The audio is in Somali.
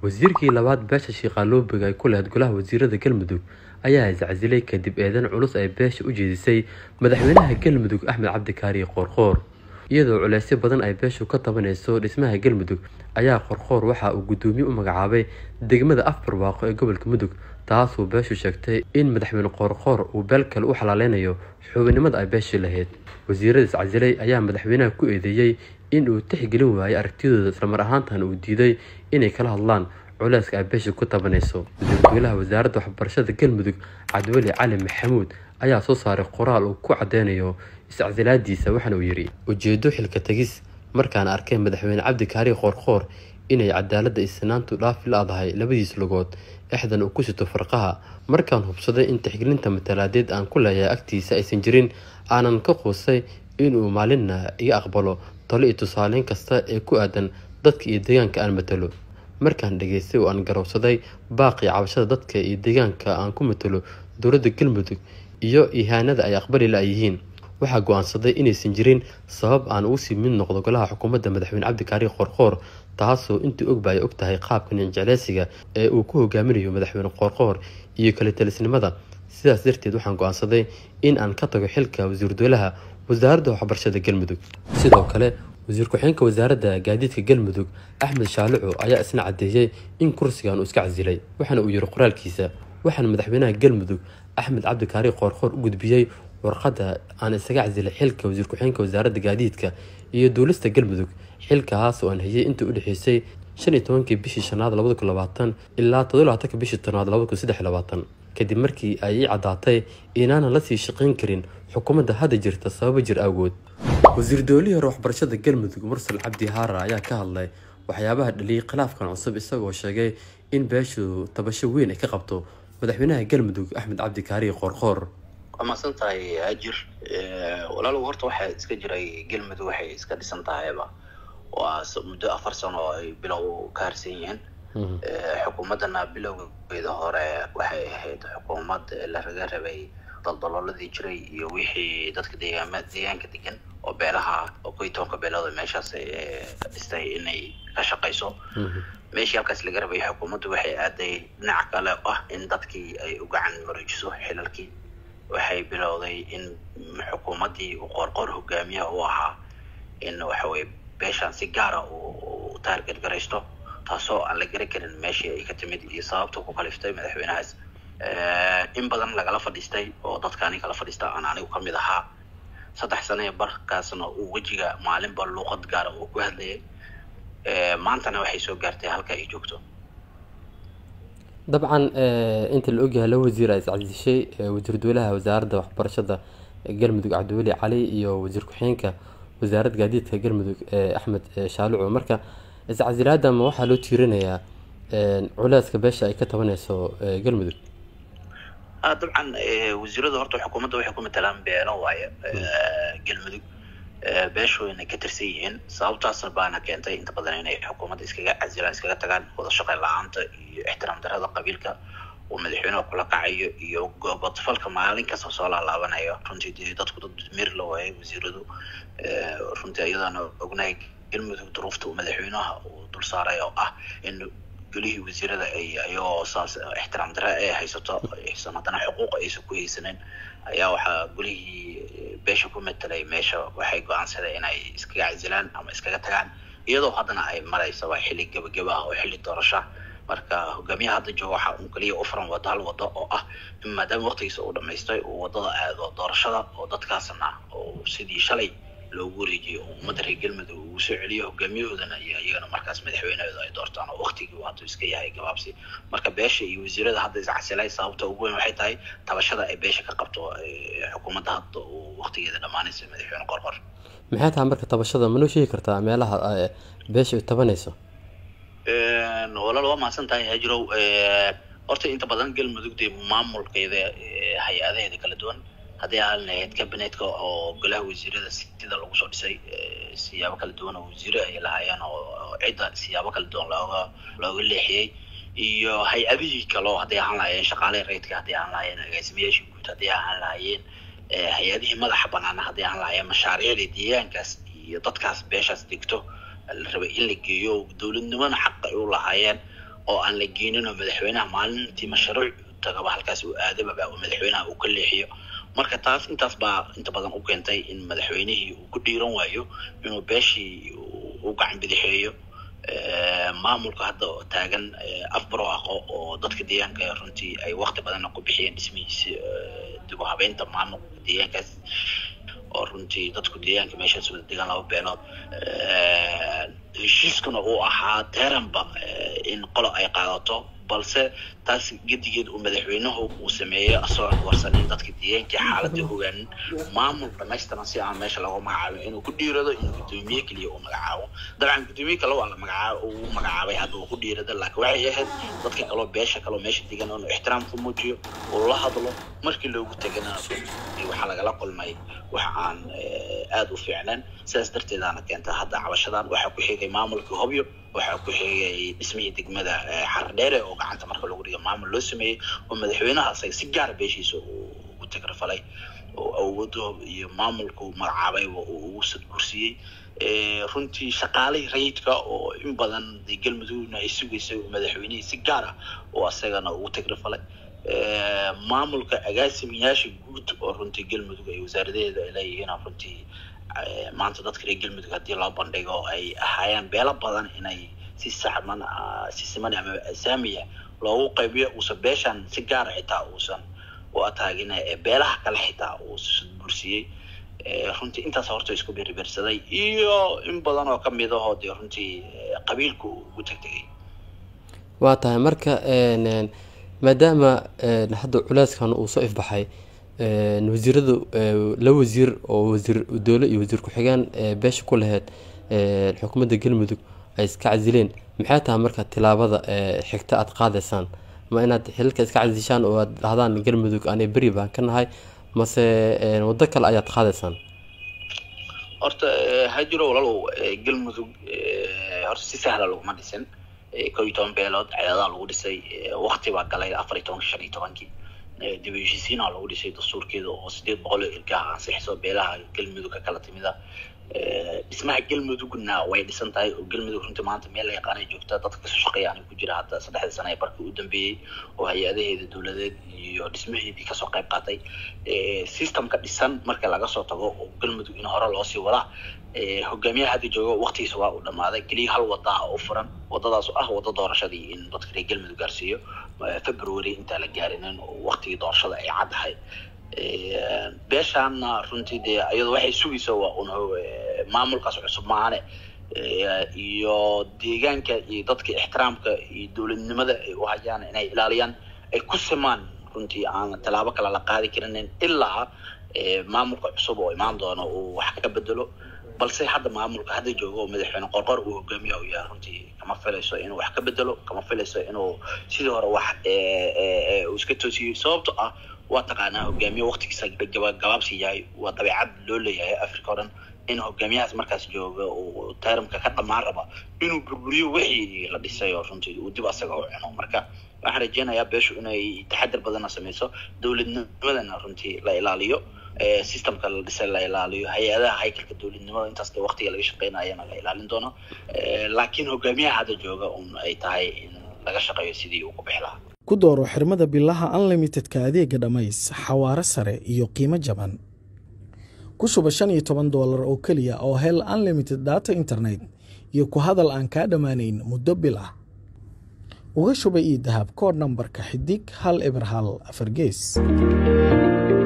wasiirkii labaad beesha shiiqaaloobiga ay ku lahayd golaha wasiirada galmudug ayaa iscasilay kadib eedan culus ay beesha u jeedisay madaxweynaha galmudug axmed cabdikaari qoorqoor iyadoo culeysyo badan ay beeshu ka tabanayso dhismaha galmudug ayaa qorqoor waxa uu guddoomiye u magacaabay degmada afbarwaaqo ee gobolka mudug taasuu beeshu sheegtay in madaxweyne qoorqoor uu beel kale u xalaaleynayo xubinnimada ay beeshii lahayd wasiirada iscasilay ayaa madaxweynaha ku eedeeyey in uu tixgelin waayay aragtidooda islamar ahaantan uu diiday inay kala hadlaan culeyska ay beesha ku tabanayso wasiirweynaha wasaaradda waxbarashada galmudug cabdiweli cali maxamuud ayaa soo saaray qoraal uu ku cadeynayo iscasilaadiisa waxaana uu yidhi ujeedo xilka tegis markaan arkay madaxweyne cabdikaari qoorqoor inay cadaaladda isnaantu dhaafi la-dahay labadiis lugood exdan uu ku sito farqaha markaan hubsaday in tixgelinta matalaadeed aan ku leeyahay agtiisa aysan jirin aanan ka quusay inuu maalinna iga aqbalo talo iyo tusaaleyn kasta ee ku aadan dadka iyo deegaanka aan matalo markaan dhageystay oo aan garowsaday baaqii cabashada dadka iyo deegaanka aan ku matalo dowladda galmudug iyo ihaanada ay aqbali la-yihiin waxaa go-aansaday inaysan jirin sabab aan ugu sii mid noqdo golaha xukuumadda madaxweyne cabdikaari qoorqoor taasoo intii ogba ay og tahay qaabka ninjecleysiga ee uu ku hogaaminayo madaxweyne qoorqoor iyo kala talisnimada sidaas darteed waxaan go-aansaday in aan ka tago xilka wasiir dowlaha wasaaradda waxbarashada galmudug sidoo kale wasiir ku-xigeenka wasaaradda gaadiidka galmudug axmed shaalico ayaa isna caddeeyey in kursigan uu iska casilay waxaana uu yiri qoraalkiisa waxaana madaxweynaha galmudug axmed cabdikaari qoorqoor u gudbiyey warqadda aan isaga casilay xilka wasiir ku-xigeenka wasaaradda gaadiidka iyo duulista galmudug xilkaas oo aan hayay intii u dhexeysay shan iyo tobankii bishii shanaad labada kun labaatan ilaa todoba labaatanka bishii tanaad labada kun saddex labaatan kadib markii ay ii caddaatay inaanan lasii shaqayn karin xukuumadda hadda jirta sababo jir awgood wasiir doolihii hore waxbarashada galmudug mursal cabdi haara ayaa ka hadlay waxyaabaha dhaliyay khilaafkan cusub isagoo sheegay in beeshu tabasho weyn ay ka qabto madaxweynaha galmudug axmed cabdikaari qoorqoor waa mahadsan tahay ajir walaalow horta waxaa iska jiray galmudug waxay iska dhisan tahayba waa muddo afar sano oo ay bilow ka harsan yihiin xukuumaddana bilowgeeda hore waxay ahayd xukuumad laraga rabay daldalooladii jiray iyo wixii dadka deegaama deegaanka degan oo beelaha oo koy tobanka beelooda meeshaas dhistay inay ka shaqayso meeshii halkaas laga rabay xukuumaddu waxay aaday dhinaca kale ah in dadkii ay u gacan mareejiso xilalkii waxay bilowday in xukuumaddii uu qoorqoor hogaamiyaha u ahaa in waxaweye beeshaan si gaara uu taarget garaysto taasoo aan la gari karin meeshii ay ka timid iyo sababta ku kaliftay madaxweynahaas in badan lagala fadhiistay oo dadkaani kala fadhiista aan anigu ka mid ahaa saddex sano ee barkaasna uu wejiga maalinba luuqad gaara uu ku hadlayay maantana waxay soo gaartay halka ay joogto dabcan inta la ogyahay laba wasiir a iscasishay wasiir dowlaha wasaaradda waxbarashada galmudug cabdiweli cali iyo wasiir ku-xigeenka wasaaradda gaadiidka galmudug axmed shaalico marka iscasilaada ma waxaa loo tiirinayaa culeyska beesha ay ka tabanayso galmudug dabcan wasiirada horta xukuumadda waxay ku matalaan beelo waaye galmudug beeshu inay ka tirsan yihiin sababtaasna baana keentay inta badan inay xukuumadda iskaga casilaan iskaga tagaan wada shaqayn la-aanta iyo ixtiraam darada qabiilka uu madaxweynuhu kula kacayo iyo goobadfalka maalin kasta soo laalaabanayo runtii dee dadku dad mir la waayay wasiiradu runtii iyadaana ognahay galmudug duruufta uu madaxweynaha uu dul saaray oo ah in golihii wasiirada ay ayagoo saas ixtiraam dare ay haysato aysan haddana xuquuq aysan ku haysanin ayaa waxaa golihii beesha ku matelay meesha waxay go-aansadeen inay iskaga casilaan ama iskaga tagaan iyadoo haddana ay maraysa waa xilli gebageba ah oo xilli doorasha marka hogaamiyaha hadda jooga waxa uu kaliya u furan wado hal wado oo ah in maadaama waqtigiisa uu dhamaystay uu wadada aado doorashada oo dadkaasna uu sidii shalay loogu wareejiyo oo ummadda reer galmudug uu soo celiyo hogaamiyahoodana iyo iyagana markaas madaxweynahooda ay doortaan oo waqtigii uu hadda iska yahay gabaabsi marka beesha iyo wasiirada hadda iscasilay sababta ugu weyn waxay tahay tabashada ay beesha ka qabto xukuumadda hadda uu waqtigeeda dhammaanaysa madaxweyne qorqor maxay tahay marka tabashada manoo sheegi kartaa meelaha beesha ay tabanayso walaal waa mahadsan tahay hajirow horta inta badan galmudug dee maamulkeeda hay-adaheeda kala duwan haddii aan lahayd cabinetka oo golaha wasiirada sida lagu soo dhisay siyaabo kala duwan oo wasiire ay lahaayeen oo cidda siyaabo kala duwan looga looga leexiyey iyo hay-adihii kaleo hadday ahaan lahaayeen shaqaalaha rayidka hadday ahaan lahaayeen agaasimayaashii guud hadday ahaan lahaayeen hay-adihii madaxa banaana hadday ahaan lahaayeen mashaariicda deegaankaas iyo dadkaas beeshaas degto la rabay in la geeyo dowladnimona xaq ay u lahaayeen oo aan la geenin oo madaxweynaha maalintii mashruuc tagaba halkaas uu aadababa oo madaxweynaha uu ka leexiyo marka taas intaas baa inta badan u keentay in madaxweynihii uu ku dhiiran waayo inuu beeshii u gacan bidixeeyo maamulka hadda oo taagan afbaro aqo oo dadka deegaanka runtii ay wakti badanna ku bixiyeen dhismihiisi dib u habeynta maamulka deegaankaas oo runtii dadku deegaanka meeshaas wada degan laba beelood heshiiskuna uu ahaa teranba in qolo ay qaadato balse taas gedigeed uu madaxweynuhu uu sameeyo asagoon warsanin dadka deegaankii xaaladda ogaanin maamul dhamaystiran si aan meesha looga magacaabin inuu ku dhiirado inuu guddoomiye keliya uu magacaabo dabcan guddoomiye kale waa la magacaab uu magacaabay hadda uu ku dhiirada laakiin waxay ahayd dadka kaloo beesha kaloo meesha degan inuu ixtiraam ku muujiyo uu la hadlo markii loogu tegana waxaa lagala kulmay wax aan aada u fiicnayn sidaas darteedaana keenta hadda cabashadan waxaa ku xigay maamulkii hobyo waxaa ku xigay dhismihii degmada xardheere oo gacanta marka lagu dhiga maamul loo sameeyey oo madaxweynaha asaga si gaara beeshiisa ugu tagrafalay oo awoodo iyo maamulku magacaabayba uu ugu sadgursiyey runtii shaqaalihii rayidka oo in badan dee galmudugna ay sugaysay madaxweynihii si gaar ah oo asagana ugu tagrafalay maamulka agaasimayaasha guud oo runtii galmudug ay wasaaradaheeda ay leeyihiin runtii maanta dadka reer galmudug haddii loo bandhigo ay ahaayeen beelo badan inay si saxman si siman ama saamiya loogu qaybiyo uusan beeshan si gaara xitaa uusan u ataagin beelaha kale xitaa uu bursiyey runtii intaas horta isku berbersaday iyo in badan oo kamid ahoo dee runtii qabiilku ugu tegtegay waa tahay marka maadaama hadda culeyskan uu soo ifbaxay wasiiradu laba wasiir oo wasiir dowle iyo wasiir ku-xigeen beesha ku laheyd xukuumadda galmudug ay iska casileen maxay tahay marka tilaabada xigta aada qaadaysaan ma inaad xilalka iska casishaan oo aad dhahdaan galmudug anay beri baan ka nahay mase waddo kale ayaad qaadaysaan horta hajiro walaalow galmudug horta si sahla laguma dhisin kow iyo toban beelood ceedadaa lagu dhisay wakti baa galay afar iyo tobanki shan iyo tobankii dib u heshiisiinaa lagu dhisay dastuurkeeda oo sideed boqol oo ilkaha ansixiso beelaha galmudug ka kala timida dhismaha galmudugna way dhisan tahay oo galmudug runtii maanta meel la yaqaanay joogta dadka kasoo shaqeeya aniga ku jira hadda saddexdii sane ee barkii u dambeeyey oo hay-adaheeda dowladeed iyo dhismaheedii kasoo qayb qaatay systemka dhisan marka laga soo tago oo galmudug in hore loosii wadaa hogaamiyaha hadda jooga waktigiisa waa uu dhamaaday keliya hal wada u furan wadadaas oo ah wada doorashadii in dadka reer galmudug gaarsiiyo february intaa la gaarinin oo waktigii doorashada ay caddahay beeshaana runtii dee iyadoo waxay sugaysa waa un maamulkaas cusub maahane iyo deegaanka iyo dadka ixtiraamka iyo dowladnimada ay u hayaan inay ilaaliyaan ay ku simaan runtii aan tallaabo kale la qaadi karinin ilaa maamulka cusub oo imaan doono uu wax ka bedelo balse hadda maamulka hadda jooga oo madaxweyne qorqor uu hogaamiya u yahay runtii kama filayso inuu wax ka bedelo kama filayso inuu sidii hore wax uu iska toosiyo sababto ah waa taqaanaa hogaamiye waktigiisa gabaabsi yahay waa dabeecad loo leeyahay africa o dhan in hogaamiyahaas markaas jooga uu tarimka ka dhamaan raba inuu burburiyo wixii la dhisay oo runtii uu dib asaga u cuno marka waxaan rajeynayaa beeshu inay taxadir badanna sameyso dowladnimadana runtii la ilaaliyo systemka la dhisay la ilaaliyo hay-adaha haykalka dowladnimada intaas dee waktiga laga shaqeynayana la ilaalin doono laakiin hogaamiyaha hadda jooga un ay tahay in laga shaqeeyo sidii uu ku bixi lahaa ku dooro xirmada bilaha unlimitedka adeega dhammays xawaaro sare iyo qiimo jaban ku shuba shan iyo toban doolar oo keliya oo hel unlimited data internet iyo ku hadal aan kaa dhammaanayn muddo bil ah uga shuba io dahab koodh nambarka xidig hal eber hal afar gees